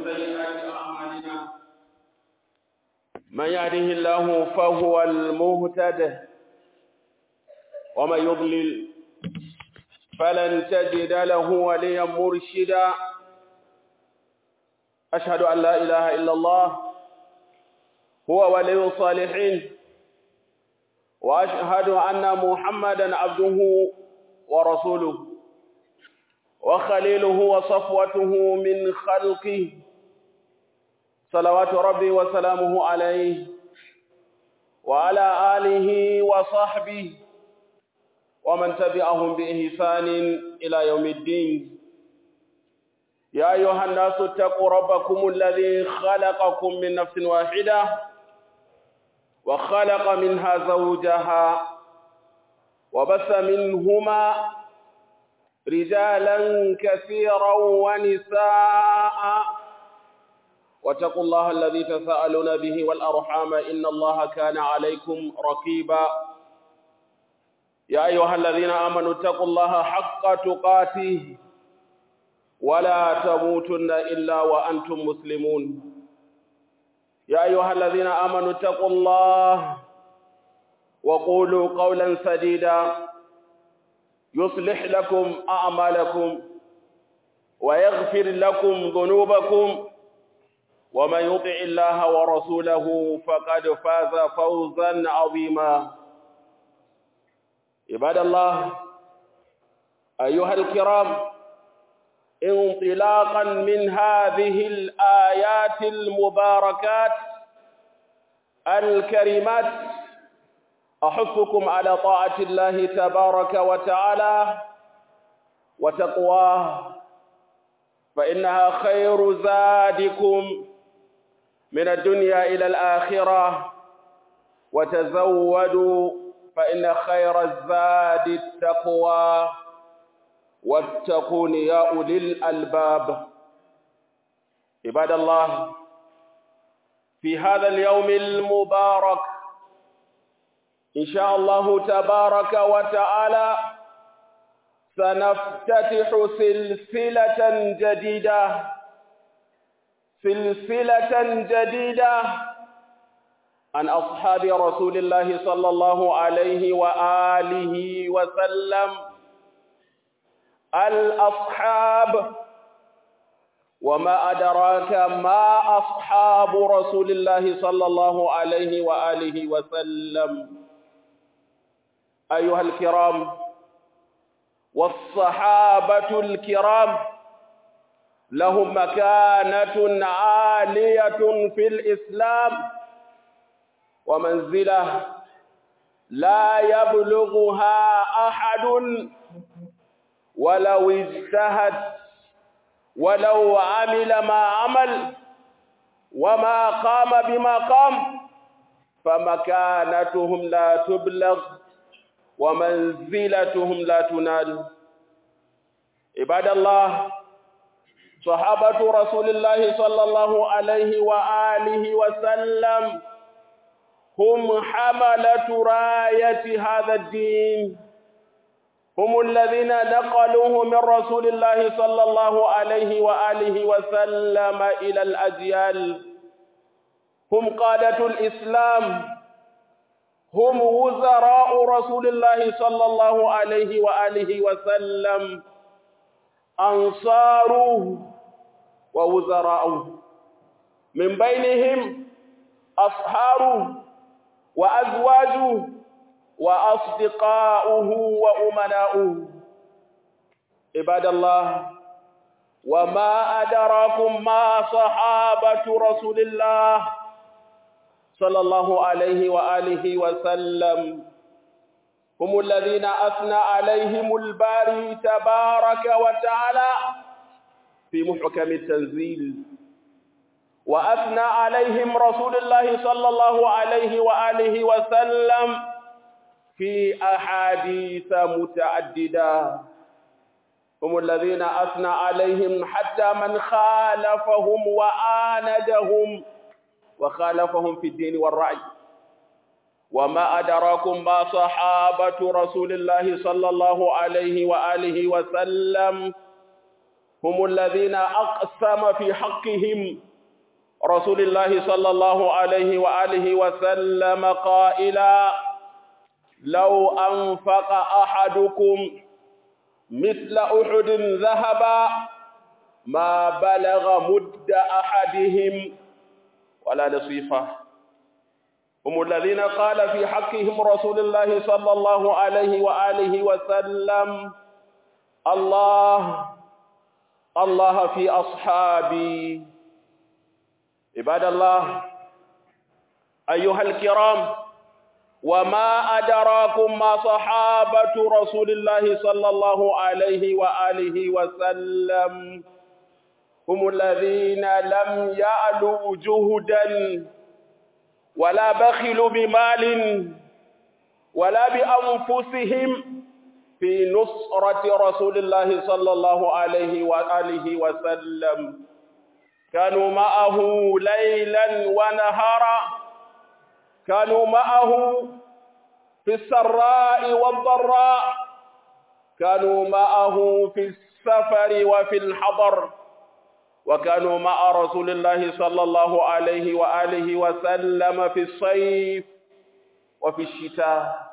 سيئات أعمالنا من يهده الله فهو المهتد ومن يضلل فلن تجد له وليا مرشدا أشهد أن لا إله إلا الله هو ولي الصالحين وأشهد أن محمدا عبده ورسوله وخليله وصفوته من خلقه صلوات ربي وسلامه عليه وعلى آله وصحبه ومن تبعهم بإحسان إلى يوم الدين يا أيها الناس اتقوا ربكم الذي خلقكم من نفس واحدة وخلق منها زوجها وبث منهما رجالا كثيرا ونساء واتقوا الله الذي تساءلون به والأرحام إن الله كان عليكم رقيبا يا أيها الذين آمنوا اتقوا الله حق تقاته ولا تموتن إلا وأنتم مسلمون يا أيها الذين آمنوا اتقوا الله وقولوا قولا سديدا يصلح لكم أعمالكم ويغفر لكم ذنوبكم ومن يطع الله ورسوله فقد فاز فوزا عظيما عباد الله أيها الكرام انطلاقا من هذه الآيات المباركات الكريمات أحثكم على طاعة الله تبارك وتعالى وتقواه فإنها خير زادكم من الدنيا إلى الآخرة وتزودوا فإن خير الزاد التقوى واتقون يا أولي الألباب عباد الله في هذا اليوم المبارك إن شاء الله تبارك وتعالى سنفتتح سلسلة جديدة سلسلة جديدة عن أصحاب رسول الله صلى الله عليه وآله وسلم الأصحاب وما أدراك ما أصحاب رسول الله صلى الله عليه وآله وسلم أيها الكرام والصحابة الكرام لهم مكانة عالية في الإسلام ومنزلة لا يبلغها أحد ولو اجتهد ولو عمل ما عمل وما قام بما قام فمكانتهم لا تبلغ ومنزلتهم لا تنال عباد الله صحابة رسول الله صلى الله عليه وآله وسلم هم حملة راية هذا الدين هم الذين نقلوه من رسول الله صلى الله عليه وآله وسلم إلى الأجيال هم قادة الإسلام هم وزراء رسول الله صلى الله عليه وآله وسلم أنصاره ووزراءه من بينهم أصهاره وأزواجه وأصدقاؤه وأمناؤه عباد الله وما أدراكم ما صحابة رسول الله صلى الله عليه وآله وسلم هم الذين أثنى عليهم الباري تبارك وتعالى في محكم التنزيل وأثنى عليهم رسول الله صلى الله عليه وآله وسلم في أحاديث متعددة هم الذين أثنى عليهم حتى من خالفهم وآندهم وخالفهم في الدين والرعي وما أدراكم ما صحابة رسول الله صلى الله عليه وآله وسلم هم الذين أقسم في حقهم رسول الله صلى الله عليه وآله وسلم قائلا لو أنفق أحدكم مثل أحد ذهبا ما بلغ مد أحدهم ولا نصيفه هم الذين قال في حقهم رسول الله صلى الله عليه وآله وسلم الله الله في أصحابي عباد الله أيها الكرام وما أدراكم ما صحابة رسول الله صلى الله عليه وآله وسلم هم الذين لم يألوا جهدا ولا بخلوا بمال ولا بأنفسهم في نصرة رسول الله صلى الله عليه وآله وسلم كانوا معه ليلا ونهارا كانوا معه في السراء والضراء كانوا معه في السفر وفي الحضر وكانوا مع رسول الله صلى الله عليه وآله وسلم في الصيف وفي الشتاء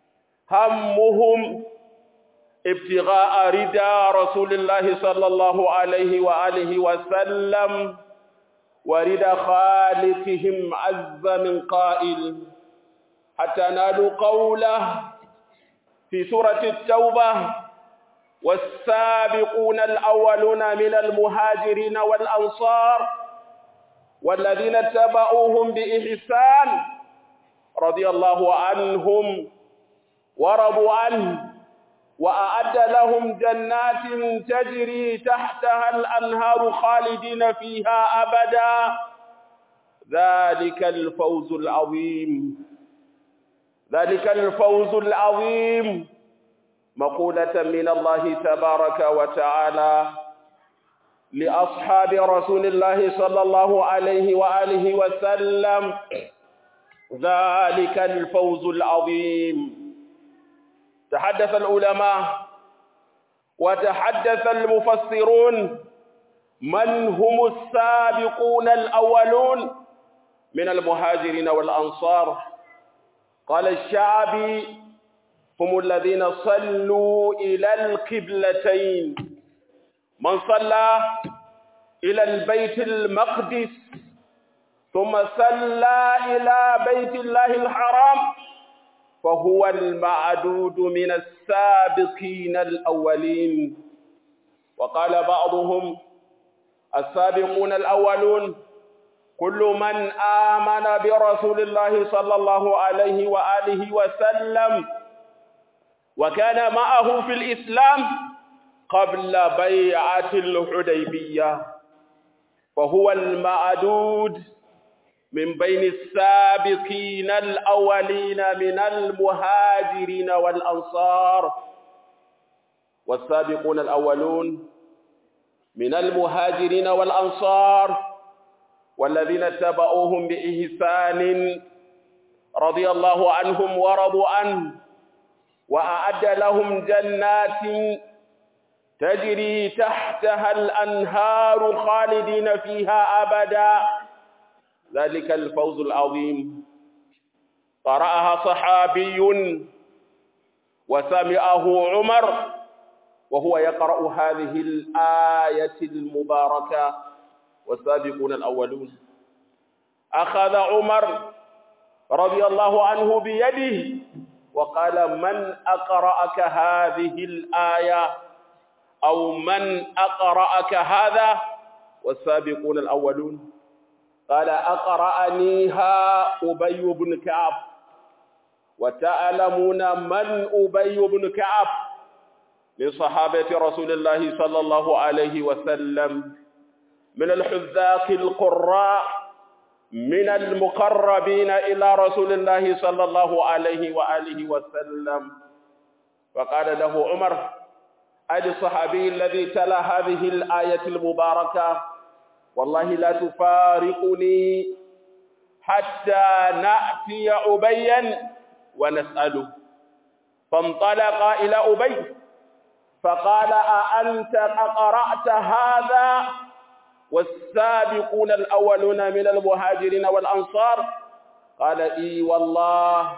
همهم ابتغاء رضا رسول الله صلى الله عليه وآله وسلم ورضا خالقهم عز من قائل حتى نالوا قوله في سورة التوبة والسابقون الأولون من المهاجرين والأنصار والذين اتبعوهم بإحسان رضي الله عنهم ورضوا عنه وأعد لهم جنات تجري تحتها الأنهار خالدين فيها أبدا ذلك الفوز العظيم ذلك الفوز العظيم مقولة من الله تبارك وتعالى لأصحاب رسول الله صلى الله عليه وآله وسلم ذلك الفوز العظيم تحدث العلماء وتحدث المفسرون من هم السابقون الأولون من المهاجرين والأنصار قال الشعبي هم الذين صلوا إلى القبلتين من صلى إلى البيت المقدس ثم صلى إلى بيت الله الحرام فهو المعدود من السابقين الأولين وقال بعضهم السابقون الأولون كل من آمن برسول الله صلى الله عليه وآله وسلم وكان معه في الإسلام قبل بيعة الحديبية فهو المعدود من بين السابقين الأولين من المهاجرين والأنصار والسابقون الأولون من المهاجرين والأنصار والذين اتبعوهم بإحسان رضي الله عنهم ورضوا عنه وأعد لهم جنات تجري تحتها الأنهار خالدين فيها أبدا ذلك الفوز العظيم قرأها صحابي وسمعه عمر وهو يقرأ هذه الآية المباركة والسابقون الأولون أخذ عمر رضي الله عنه بيده وقال من أقرأك هذه الآية أو من أقرأك هذا والسابقون الأولون قال أقرأنيها أبي بن كعب وتعلمون من أبي بن كعب من صحابة رسول الله صلى الله عليه وسلم من الحذاق القراء من المقربين إلى رسول الله صلى الله عليه وآله وسلم فقال له عمر أي الصحابي الذي تلا هذه الآية المباركة والله لا تفارقني حتى نأتي أبيا ونسأله فانطلق إلى أبي فقال أأنت أقرأت هذا والسابقون الأولون من المهاجرين والأنصار قال إي والله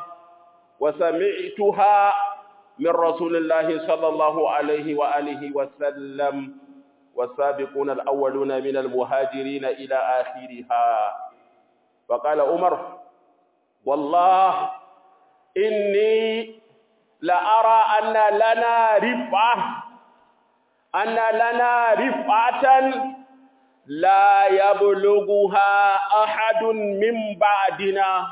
وسمعتها من رسول الله صلى الله عليه وآله وسلم والسابقون الأولون من المهاجرين إلى آخرها فقال عمر والله إني لأرى أن لنا رفعة أن لنا رفعة لا يبلغها أحد من بعدنا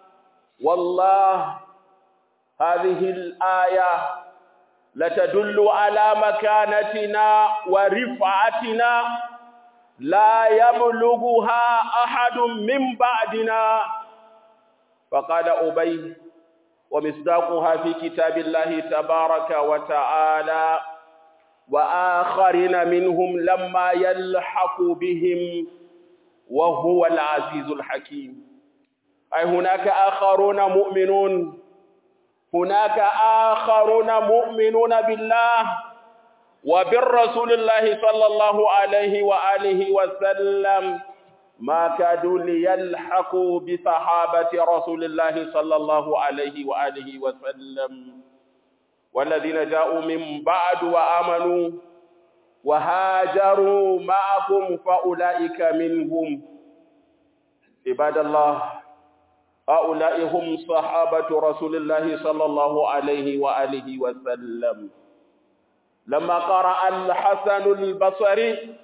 والله هذه الآية لتدل على مكانتنا ورفعتنا لا يبلغها أحد من بعدنا فقال أبي ومصداقها في كتاب الله تبارك وتعالى وآخرين منهم لما يلحق بهم وهو العزيز الحكيم أي هناك آخرون مؤمنون هناك آخرون مؤمنون بالله وبالرسول الله صلى الله عليه وآله وسلم ما كادوا ليلحقوا بصحابة رسول الله صلى الله عليه وآله وسلم والذين جاءوا من بعد وآمنوا وهاجروا معكم فأولئك منهم عباد الله هؤلاء هم صحابة رسول الله صلى الله عليه وآله وسلم لما قرأ الحسن البصري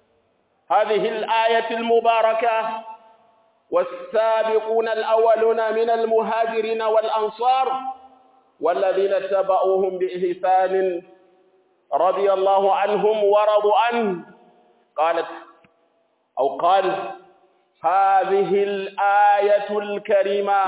هذه الآية المباركة والسابقون الأولون من المهاجرين والأنصار والذين اتبعوهم بإحسان رضي الله عنهم ورضوا عنه قالت أو قال هذه الآية الكريمة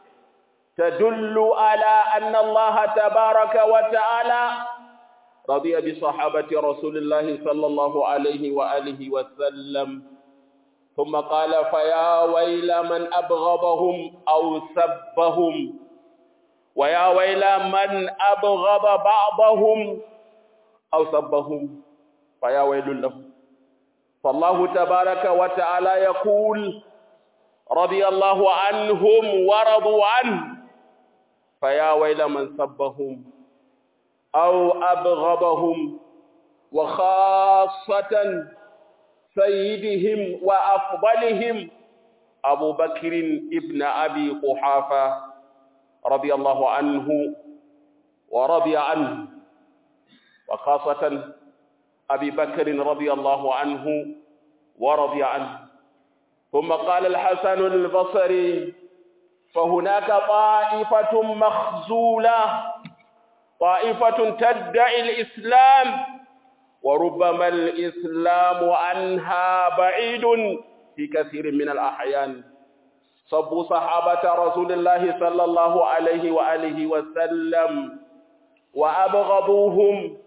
تدل على أن الله تبارك وتعالى رضي بصحابة رسول الله صلى الله عليه وآله وسلم ثم قال فيا ويل من أبغضهم أو سبهم ويا ويل من أبغض بعضهم أو سبهم فيا ويل لهم فالله تبارك وتعالى يقول رضي الله عنهم ورضوا عنه فيا ويل من سبهم أو أبغضهم وخاصة سيدهم وأفضلهم أبو بكر ابن أبي قحافة رضي الله عنه ورضي عنه وخاصة أبي بكر رضي الله عنه ورضي عنه ثم قال الحسن البصري فهناك طائفة مخزولة طائفة تدعي الإسلام وربما الإسلام عنها بعيد في كثير من الأحيان صبوا صحابة رسول الله صلى الله عليه وآله وسلم وأبغضوهم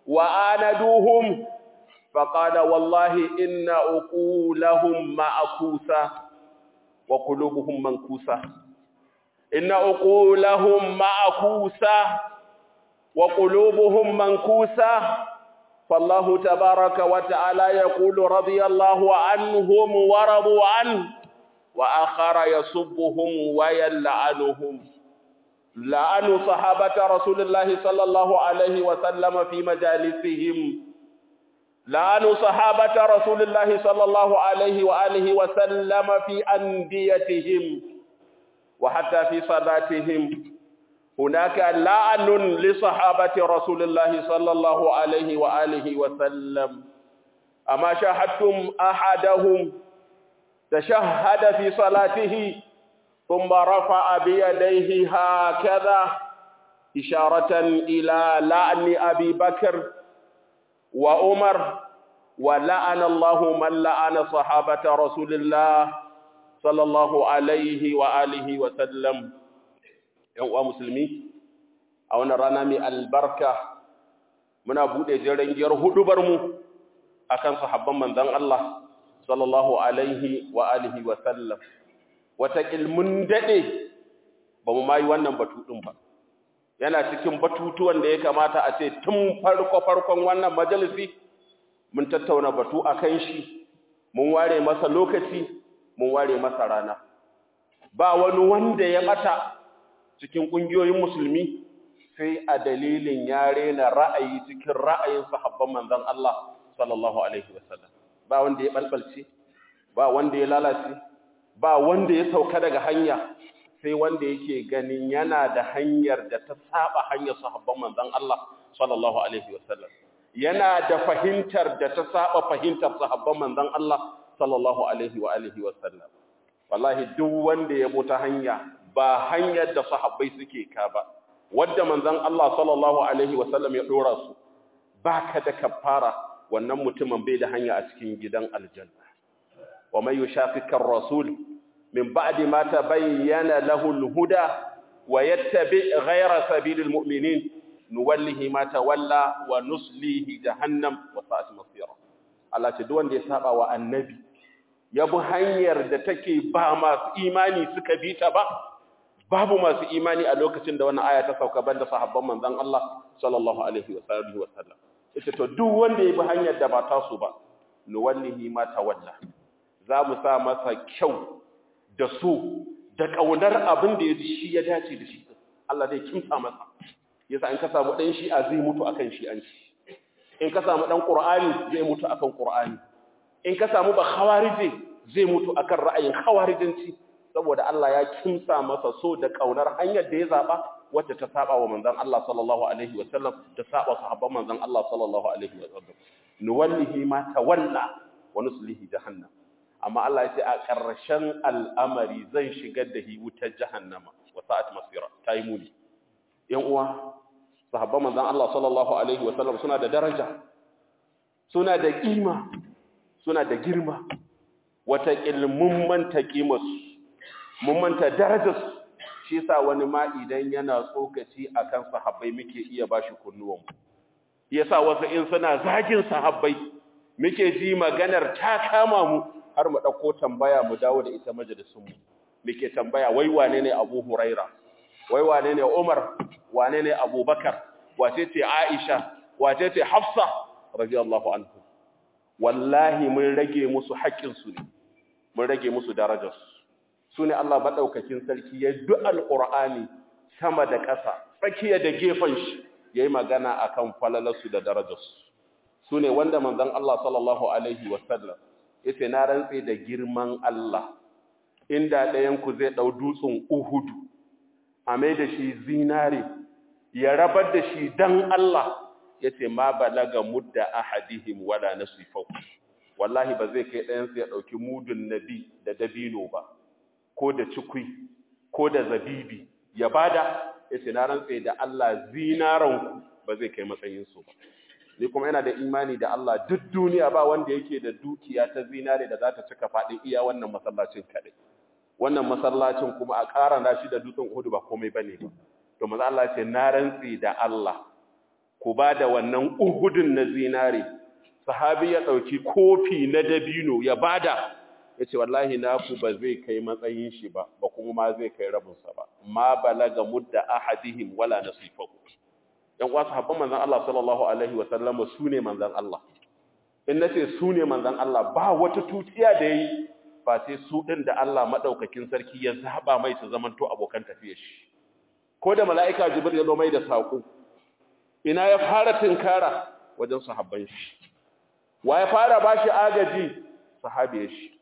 وآندوهم فقال والله إن عقولهم معكوسة وقلوبهم منكوسة إن عقولهم معكوسة وقلوبهم منكوسة فالله تبارك وتعالى يقول رضي الله عنهم ورضوا عنه وآخر يسبهم ويلعنهم لعنوا صحابة رسول الله صلى الله عليه وسلم في مجالسهم لعنوا صحابة رسول الله صلى الله عليه وآله وسلم في أنديتهم وحتى في صلاتهم هناك لعن لصحابة رسول الله صلى الله عليه وآله وسلم أما شاهدتم أحدهم تشهد في صلاته ثم رفع بيديه هكذا إشارة إلى لعن أبي بكر وعمر ولعن الله من لعن صحابة رسول الله صلى الله عليه وآله وسلم uwa musulmi a wannan rana mai albarka muna buɗe jiran giyar hudubar mu akan sahabban manzon Allah sallallahu alaihi wa alihi wa sallam wata ilmun dade ba mu mai wannan batu din ba yana cikin batutuwan da ya kamata a ce tun farko farkon wannan majalisi mun tattauna batu akan shi mun ware masa lokaci mun ware masa rana ba wani wanda ya bata cikin kungiyoyin musulmi sai a dalilin ya rena ra'ayi cikin ra'ayin sahabban manzon Allah sallallahu alaihi wasallam ba wanda ya balbalce ba wanda ya lalace ba wanda ya sauka daga hanya sai wanda yake ganin yana da hanyar da ta saba hanyar sahabban manzon Allah sallallahu alaihi wasallam yana da fahimtar da ta saba fahimtar sahabban manzon Allah sallallahu alaihi wa alihi wasallam wallahi duk wanda ya bi ta hanya ba hanyar da sahabbai suke ka ba wanda manzon Allah sallallahu alaihi wasallam ya dora su baka da kafara wannan mutumin bai da hanya a cikin gidan aljanna wa may yushaqiqa ar-rasul min ba'di ma tabayyana lahu al-huda wa yattabi' ghayra sabilil mu'minin nuwallihi ma tawalla wa nuslihi jahannam wa sa'at masira Allah ce duk wanda ya saba wa annabi ya bi hanyar da take ba masu imani suka bi ta ba babu masu imani a lokacin da wannan aya ta sauka banda sahabban manzon Allah sallallahu alaihi wa sallam ita to duk wanda ya bi hanyar da ba ta su ba nuwallihi ma tawalla za mu sa masa kyau da so da kaunar abin da ya shi ya dace da shi Allah zai kimsa masa yasa in ka samu dan shi'a zai mutu akan shi'anci in ka samu dan qur'ani zai mutu akan qur'ani in ka samu ba khawarije zai mutu akan ra'ayin khawarijanci saboda Allah ya kimsa masa so da kaunar hanyar da ya zaba wacce ta saba wa manzon Allah sallallahu alaihi wa sallam ta saba sahabban manzon Allah sallallahu alaihi wa sallam nuwallihi ma tawalla wa nuslihi jahannam amma Allah ya ce a ƙarshen al'amari zan shigar da hi wutar jahannama wa sa'at masira tayi muni yan uwa sahabban manzon Allah sallallahu alaihi wa sallam suna da daraja suna da kima suna da girma wata ilmun manta kimarsu mun manta darajarsu shi yasa wani ma idan yana tsokaci akan sahabbai muke iya bashi kunnuwan yasa wasu in suna zagin sahabbai muke ji maganar ta kama mu har mu dauko tambaya mu dawo da ita majalisun mu muke tambaya wai wane ne Abu Huraira wai wane ne Umar wane ne Abubakar wace ce Aisha wace ce Hafsa radiyallahu anhu wallahi mun rage musu haƙƙin su ne mun rage musu darajarsu su ne Allah maɗaukakin sarki ya du alƙur'ani sama da ƙasa tsakiya da gefen shi ya yi magana a kan falalarsu da darajarsu su ne wanda manzan Allah sallallahu Alaihi wasallam ya ce na rantse da girman Allah inda ɗayanku zai ɗau dutsen uhudu a mai da shi zinare ya rabar da shi don Allah ya ce ma balaga mudda ahadihim wala nasifau wallahi ba zai kai ɗayansu ya ɗauki mudun nabi da dabino ba ko da cikui ko da zabibi ya bada ya ce na rantse da Allah zinaranku ba zai kai matsayinsu ba ni kuma yana da imani da Allah duk duniya ba wanda yake da dukiya ta zinare da za ta cika faɗin iya wannan masallacin kaɗai wannan masallacin kuma a ƙara na shi da dutsen Uhud ba komai bane ba to manzo Allah ce na rantse da Allah ku ba da wannan Uhudun na zinare sahabi ya ɗauki kofi na dabino ya bada ya ce wallahi naku ba zai kai matsayin shi ba ba kuma ma zai kai rabinsa ba ma balaga mudda ahadihim wala nasifahu yan uwa sahabban manzon Allah sallallahu alaihi wa sallam su ne manzon Allah in nace su ne manzon Allah ba wata tutiya da yayi ba sai su din da Allah madaukakin sarki ya zaba mai su zamanto abokan tafiyar shi ko da mala'ika jibril ya zo mai da sako ina ya fara tinkara wajen sahabban shi wa ya fara bashi agaji sahabiyar shi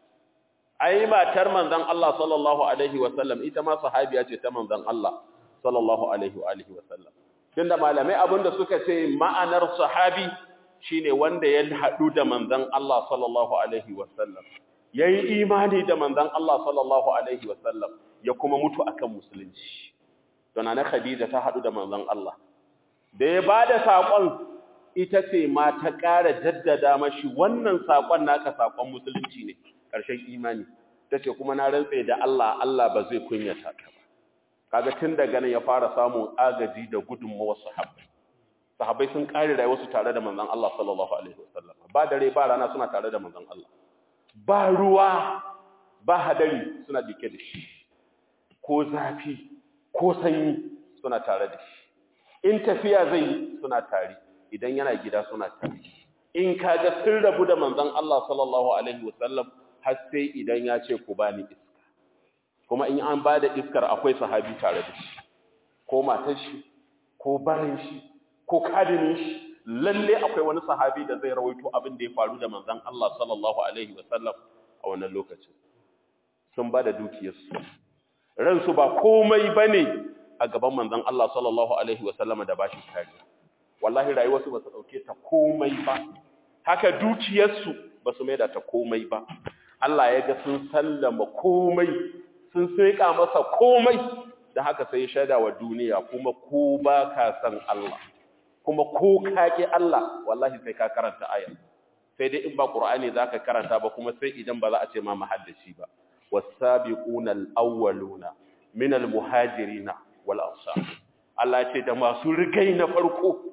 ai matar manzon Allah sallallahu alaihi wasallam ita ma sahabiya ce ta manzon Allah sallallahu alaihi wa alihi wasallam tunda malamai abinda suka ce ma'anar sahabi shine wanda ya hadu da manzon Allah sallallahu alaihi wasallam yayi imani da manzon Allah sallallahu alaihi wasallam ya kuma mutu akan musulunci to na Khadija ta hadu da manzon Allah da ya bada sakon ita ce ma ta ƙara jaddada mashi wannan sakon naka sakon musulunci ne ƙarshen imani ta ce kuma na rantse da Allah Allah ba zai kunyata ka ba kaga tun daga nan ya fara samun agaji da gudunmawar sahabbai sahabbai sun ƙare rayuwarsu tare da manzon Allah sallallahu alaihi wasallam ba dare ba rana suna tare da manzon Allah ba ruwa ba hadari suna dike da shi ko zafi ko sanyi suna tare da shi in tafiya zai yi suna tare idan yana gida suna tare in kaga sun rabu da manzon Allah sallallahu alaihi wasallam har sai idan ya ce ku bani iska kuma in an bada iskar akwai sahabi tare da shi ko matar shi ko barin shi ko kadinin shi lalle akwai wani sahabi da zai rawaito abin da ya faru da manzon Allah sallallahu alaihi wasallam a wannan lokacin sun bada dukiyarsu ransu ba komai bane a gaban manzon Allah sallallahu alaihi wasallama da bashi kariya wallahi rayuwarsu ba su dauke ta komai ba haka dukiyarsu ba su maida ta komai ba Allah ya ga sun sallama komai sun seka masa komai da haka sai ya shaida wa duniya kuma ko ba ka san Allah kuma ko ka ki Allah wallahi sai ka karanta ayar sai dai in ba Qur'ani zaka karanta ba kuma sai idan ba za a ce ma mahaddaci ba was-sabiquna al-awwaluna min al-muhajirina wal ansar Allah ce da masu rigai na farko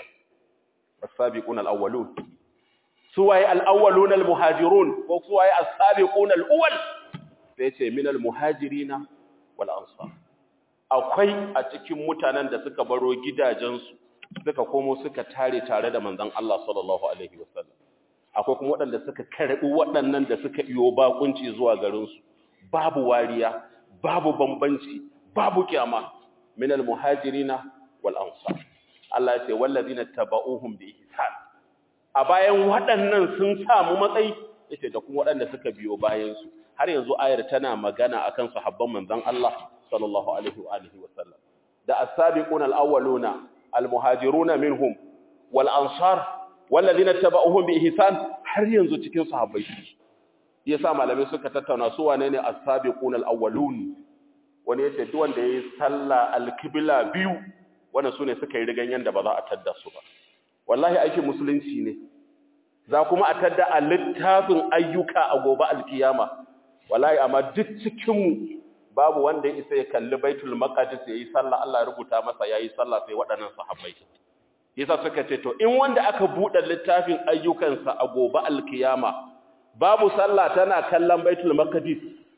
as-sabiquna al-awwalun suwaye al-awwaluna al-muhajirun ko suwaye as-sabiquna al-awwal sai ce min al-muhajirina wal ansar akwai a cikin mutanen da suka baro gidajensu suka komo suka tare tare da manzon Allah sallallahu alaihi wasallam akwai kuma waɗanda suka karɓi waɗannan da suka iyo bakunci zuwa garinsu babu wariya babu bambanci babu kyama min almuhajirina wal ansar Allah ya ce wallazina tabauhum bi ihsan a bayan waɗannan sun samu matsayi yace da kuma waɗanda suka biyo bayan su har yanzu ayar tana magana akan sahabban manzon Allah sallallahu alaihi wa alihi wasallam da as-sabiquna al-awwaluna al-muhajiruna minhum wal ansar wallazina tabauhum bi ihsan har yanzu cikin sahabbai yasa malamai suka tattauna su wane ne as-sabiquna al-awwalun wani yace duk wanda yayi sallah al-qibla biyu wannan sune suka yi rigan yanda ba za a tadda su ba wallahi aikin musulunci ne za kuma a tadda a littafin ayyuka a gobe alkiyama wallahi amma duk cikin mu babu wanda ya isa ya kalli baitul maqdis yayi sallah Allah ya rubuta masa yayi sallah sai waɗannan sahabbai yasa suka ce to in wanda aka buɗe littafin ayyukansa a gobe alkiyama babu sallah tana kallon baitul maqdis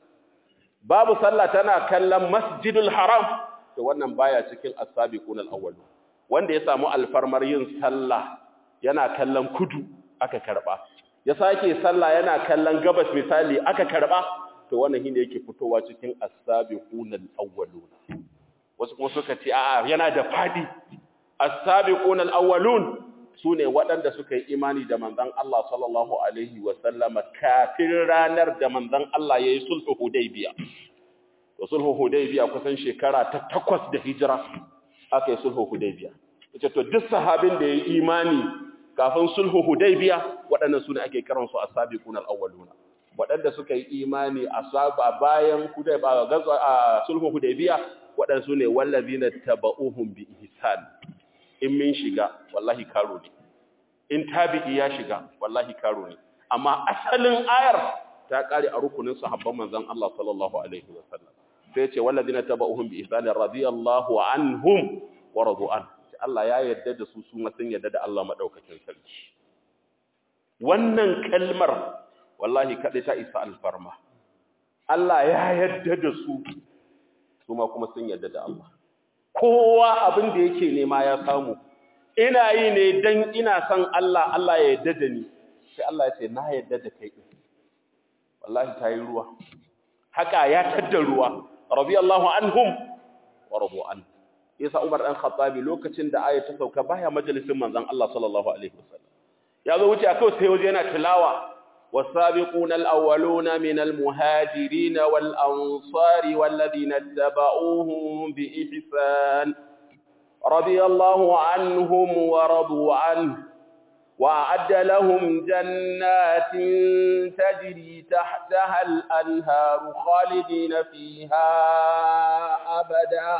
babu sallah tana kallon masjidul haram to wannan baya cikin as-sabiqun al-awwal wanda ya samu alfarmar yin sallah yana kallon kudu aka karba ya sake sallah yana kallon gabas misali aka karba to wannan shine yake fitowa cikin as-sabiqun al-awwalun wasu kuma suka ce a'a yana da fadi as-sabiqun al-awwalun sune waɗanda suka yi imani da manzon Allah sallallahu alaihi wa sallama kafin ranar da manzon Allah yayi sulhu hudaybiya to sulhu hudaybiya kusan shekara ta takwas da hijira aka yi sulhu hudaybiya ita to duk sahabin da yayi imani kafin sulhu hudaybiya waɗannan sune ake kiransu as-sabiqun al-awwalun waɗanda suka yi imani a saba bayan hudaybiya gazo a sulhu hudaybiya waɗansu ne wallazina taba'uhum bi ihsan in min shiga wallahi karo ne in tabi'i ya shiga wallahi karo ne amma asalin ayar ta kare a rukunin sahabban manzon Allah sallallahu alaihi wasallam sai ce wallazina taba'uhum bi ihsan radiyallahu anhum wa radu an Allah ya yarda da su su ma sun yarda da Allah madaukakin sarki wannan kalmar wallahi kadai ta isa alfarma Allah ya yarda da su su ma kuma sun yarda da Allah kowa abin da yake nema ya samu ina yi ne dan ina son Allah Allah ya yarda da ni sai Allah ya ce na yarda da kai wallahi tayi ruwa haka ya tadda ruwa radiyallahu anhum wa radu an yasa Umar dan Khattabi lokacin da aya ta sauka baya majalisin manzon Allah sallallahu alaihi wasallam ya zo wuce akai sai waje yana tilawa والسابقون الأولون من المهاجرين والأنصار والذين اتبعوهم بإحسان رضي الله عنهم ورضوا عنه وأعد لهم جنات تجري تحتها الأنهار خالدين فيها أبدا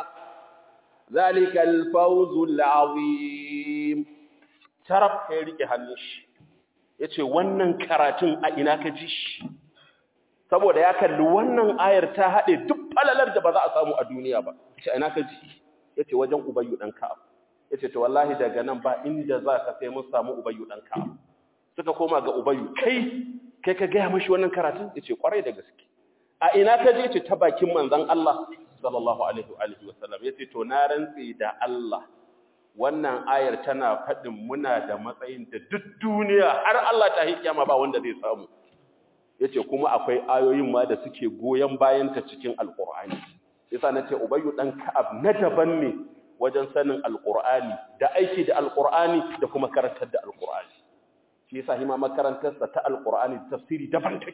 ذلك الفوز العظيم ترك خيرك هنش ya ce wannan karatun a ina ka ji shi saboda ya kalli wannan ayar ta haɗe duk falalar da ba za a samu a duniya ba ce ina ka ji ya ce wajen ubayyu ɗan ka'ab ya ce ta wallahi daga nan ba inda za ka sai mun samu ubayyu ɗan ka'ab suka koma ga ubayyu kai kai ka gaya mashi wannan karatun ya ce ƙwarai da gaske a ina ka je ce ta bakin manzan Allah sallallahu alaihi wa sallam ya ce to na rantse da Allah wannan ayar tana faɗin muna da matsayin da duk duniya har Allah ta yi kiyama ba wanda zai samu yace kuma akwai ayoyin ma da suke goyen bayan ta cikin alqur'ani yasa nace ubayyu dan ka'ab na daban ne wajen sanin alqur'ani da aiki da alqur'ani da kuma karantar da alqur'ani shi yasa hima makarantar sa ta alqur'ani tafsiri daban take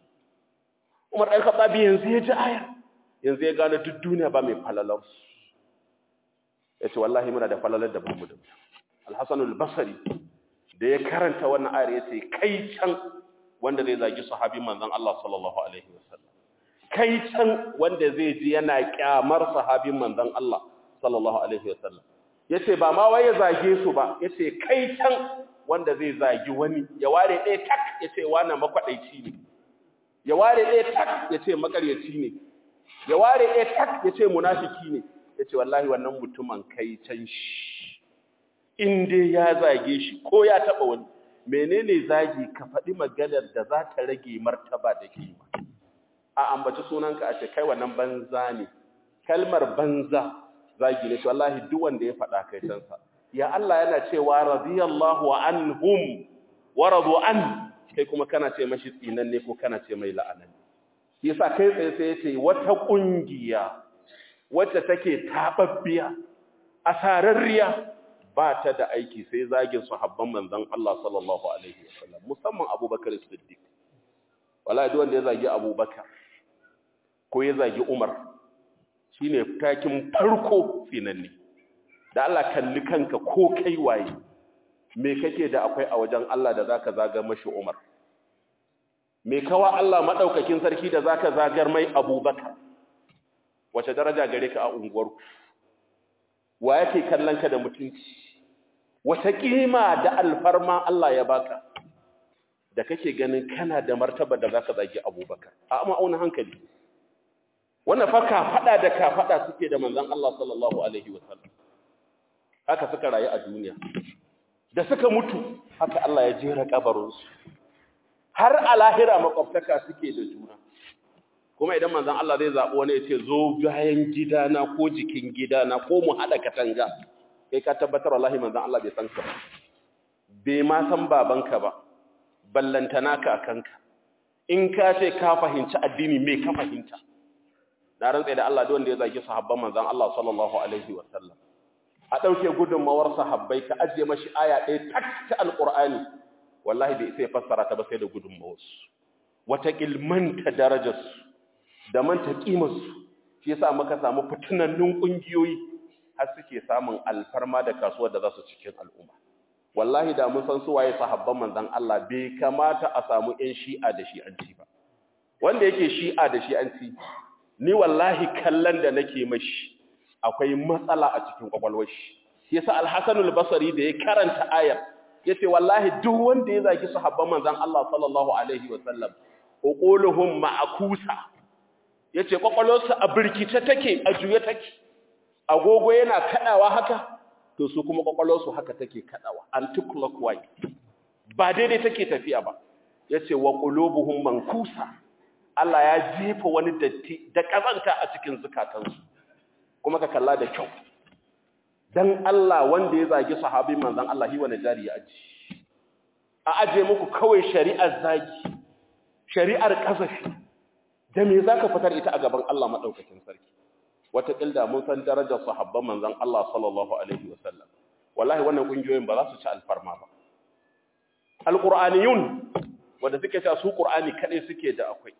Umar dan Khattabi yanzu ya ji ayar yanzu ya gane duk duniya ba mai falalar yace wallahi muna da falalar da bamu da Al-Hasan al-Basri da ya karanta wannan ayar yace kai can wanda zai zagi sahabin manzon Allah sallallahu alaihi wasallam kai can wanda zai ji yana kyamar sahabin manzon Allah sallallahu alaihi wasallam yace ba ma wai ya zage su ba yace kai can wanda zai zagi wani ya ware ɗaya tak yace wannan makwadaici ne ya ware ɗaya tak yace makaryaci ne ya ware ɗaya tak yace munafiki ne yace wallahi wannan mutumin kai can shi in dai ya zage shi ko ya taba wani menene zagi ka faɗi maganar da za ta rage martaba da kima a ambaci sunanka a ce kai wannan banza ne kalmar banza zagi ne shi wallahi duk wanda ya faɗa kai cansa ya Allah yana cewa radiyallahu anhum wa radu an kai kuma kana ce mashi tsinan ne ko kana ce mai la'anan yasa kai tsaye sai yace wata kungiya wacce take tababbiya asararriya ba ta da aiki sai zagin sahabban manzon Allah sallallahu alaihi wasallam musamman Abubakar Siddiq wallahi duk wanda ya zagi Abubakar ko ya zagi Umar shine takin farko finanni da Allah kalli kanka ko kai waye me kake da akwai a wajen Allah da zaka zagar mashi Umar me kawa Allah madaukakin sarki da zaka zagar mai Abubakar wace daraja gare ka a unguwarku wa yake kallon ka da mutunci wata kima da alfarma Allah ya baka da kake ganin kana da martaba da zaka zagi Abubakar a ma'aunin hankali wannan fa ka fada da ka fada suke da manzon Allah sallallahu alaihi wasallam haka suka rayu a duniya da suka mutu haka Allah ya jera kabarin su har a lahira makwabtaka suke da juna kuma idan manzon Allah zai zabo wani ya ce zo bayan gidana ko jikin gidana ko mu hada katanga kai ka tabbatar wallahi manzon Allah bai san ka ba bai ma san babanka ba ballantana ka kanka in ka ce ka fahimci addini me ka fahimta na rantsa da Allah duk wanda ya zagi sahabban manzon Allah sallallahu alaihi wasallam a dauke gudunmawar sahabbai ka ajiye mashi aya ɗaya tak ta alqur'ani wallahi bai sai fassara ta ba sai da gudunmawar su wata ilmanta darajarsu da manta kimarsu shi yasa muka samu fitinannun kungiyoyi har suke samun alfarma da kasuwar da za su cikin al'umma wallahi da mun san su waye sahabban manzon Allah bai kamata a samu ƴan shi'a da shi'anci ba wanda yake shi'a da shi'anci ni wallahi kallon da nake mashi akwai matsala a cikin kwakwalwar shi yasa al-Hasan al-Basri da ya karanta ayar yace wallahi duk wanda ya zagi sahabban manzon Allah sallallahu alaihi wa sallam uquluhum ma'kusa yace kwakwalwarsa a birkice take a juye take agogo yana kadawa haka to su kuma kwakwalwarsu haka take kadawa anti-clockwise ba daidai take tafiya ba yace wa qulubuhum mankusa Allah ya jefa wani datti da kazanta a cikin zukatansu kuma ka kalla da kyau dan Allah wanda ya zagi sahabin manzon Allah hi wani jari ya aji a aje muku kawai shari'ar zagi shari'ar kasafi da me zaka fitar ita a gaban Allah madaukakin sarki wata kilda mun san darajar sahabban manzon Allah sallallahu alaihi wasallam wallahi wannan kungiyoyin ba za su ci alfarma ba alqur'aniyun wanda suke cewa su qur'ani kadai suke da akwai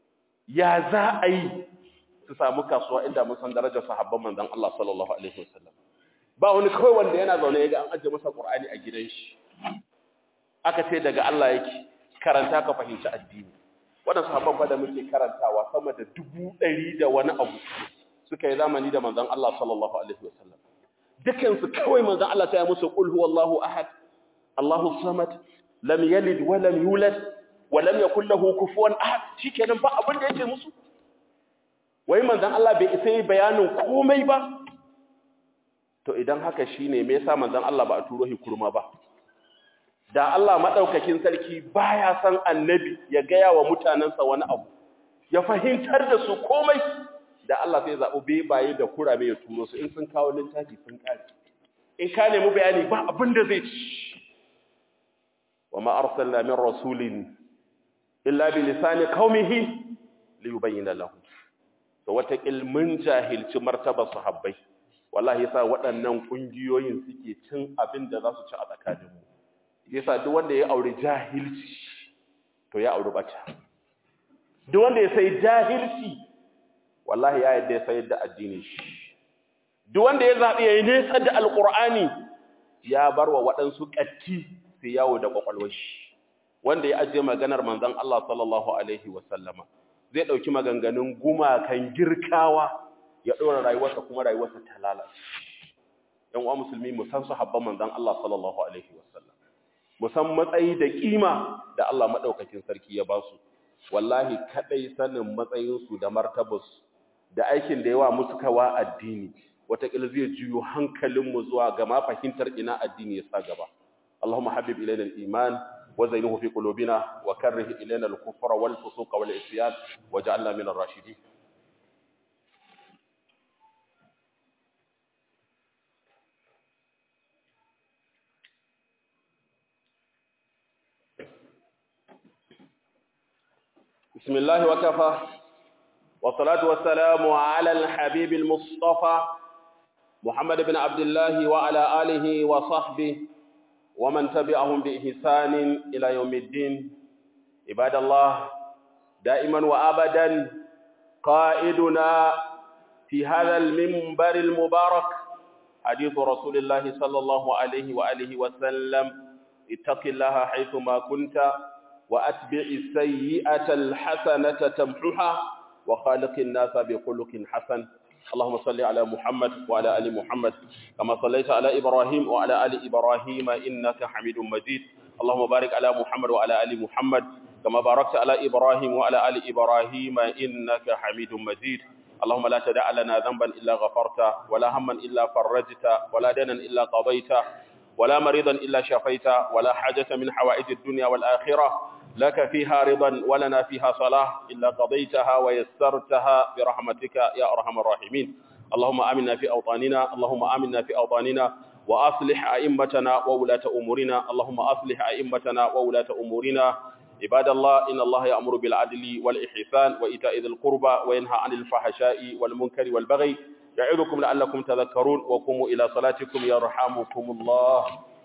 ya za a yi su samu kasuwa inda mun san darajar sahabban manzon Allah sallallahu alaihi wasallam ba wani kawai wanda yana zaune yaga an ajiye masa qur'ani a gidan shi aka ce daga Allah yake karanta ka fahimci addini wannan sahabban fa da muke karantawa sama da dubu ɗari da wani abu suka yi zamani da manzon Allah sallallahu alaihi wasallam dukan su kawai manzon Allah ta yi musu qul huwallahu ahad Allahu samad lam yalid wa lam yulad wa lam yakul lahu kufuwan ahad shikenan ba abin da yake musu wai manzon Allah bai isa yi bayanin komai ba to idan haka shine me yasa manzon Allah ba a turo shi kurma ba da Allah madaukakin sarki baya san annabi ya gaya wa mutanansa wani abu ya fahimtar da su komai da Allah sai zaɓi bebaye da kurame ya turo su in sun kawo littafi sun ƙare in ka nemi bayani ba abin da zai ci wa ma arsalna min rasulin illa bi lisani qaumihi li yubayyana lahum to wata ilmin jahilci martaba sahabbai wallahi yasa waɗannan kungiyoyin suke cin abin da za su ci a tsakanin mu yasa duk wanda ya aure jahilci to ya aure bata duk wanda ya sai jahilci wallahi ya yadda ya sayar da addini shi duk wanda ya zaɓi ya yi nesa da alƙur'ani ya bar wa waɗansu ƙatti sai yawo da ƙwaƙwalwar shi wanda ya ajiye maganar manzon Allah sallallahu alaihi wasallama zai ɗauki maganganun gumakan girkawa ya ɗora rayuwarsa kuma rayuwarsa ta lalace ‘yan uwa musulmi mu san sahabban manzon Allah sallallahu alaihi wasallam mu san matsayi da kima da Allah maɗaukakin sarki ya ba su wallahi kaɗai sanin matsayinsu da martabarsu da aikin da yawa musu kawa addini wataƙila zai juyo hankalinmu zuwa ga ma fahimtar ina addini ya sa gaba Allahumma habib ilayna al-iman wa zayyinhu fi qulubina wa karrih ilayna al-kufra wal fusuqa wal isyan waj'alna min ar-rashidin بسم الله وكفى والصلاة والسلام على الحبيب المصطفى محمد بن عبد الله وعلى آله وصحبه ومن تبعهم بإحسان إلى يوم الدين عباد الله دائما وأبدا قائدنا في هذا المنبر المبارك حديث رسول الله صلى الله عليه وآله وسلم اتق الله حيثما كنت وأتبع السيئة الحسنة تمحها وخالق الناس بخلق حسن اللهم صل على محمد وعلى آل محمد كما صليت على إبراهيم وعلى آل إبراهيم إنك حميد مجيد اللهم بارك على محمد وعلى آل محمد كما باركت على إبراهيم وعلى آل إبراهيم إنك حميد مجيد اللهم لا تدع لنا ذنبا إلا غفرته ولا هما إلا فرجته ولا دنا إلا قضيته ولا مريضا إلا شفيته ولا حاجة من حوائج الدنيا والآخرة لك فيها رضا ولنا فيها صلاح إلا قضيتها ويسرتها برحمتك يا أرحم الراحمين اللهم آمنا في أوطاننا اللهم آمنا في أوطاننا وأصلح أئمتنا وولاة أمورنا اللهم أصلح أئمتنا وولاة أمورنا عباد الله إن الله يأمر بالعدل والإحسان وإيتاء ذي القربى وينهى عن الفحشاء والمنكر والبغي يعظكم لعلكم تذكرون وقوموا إلى صلاتكم يرحمكم الله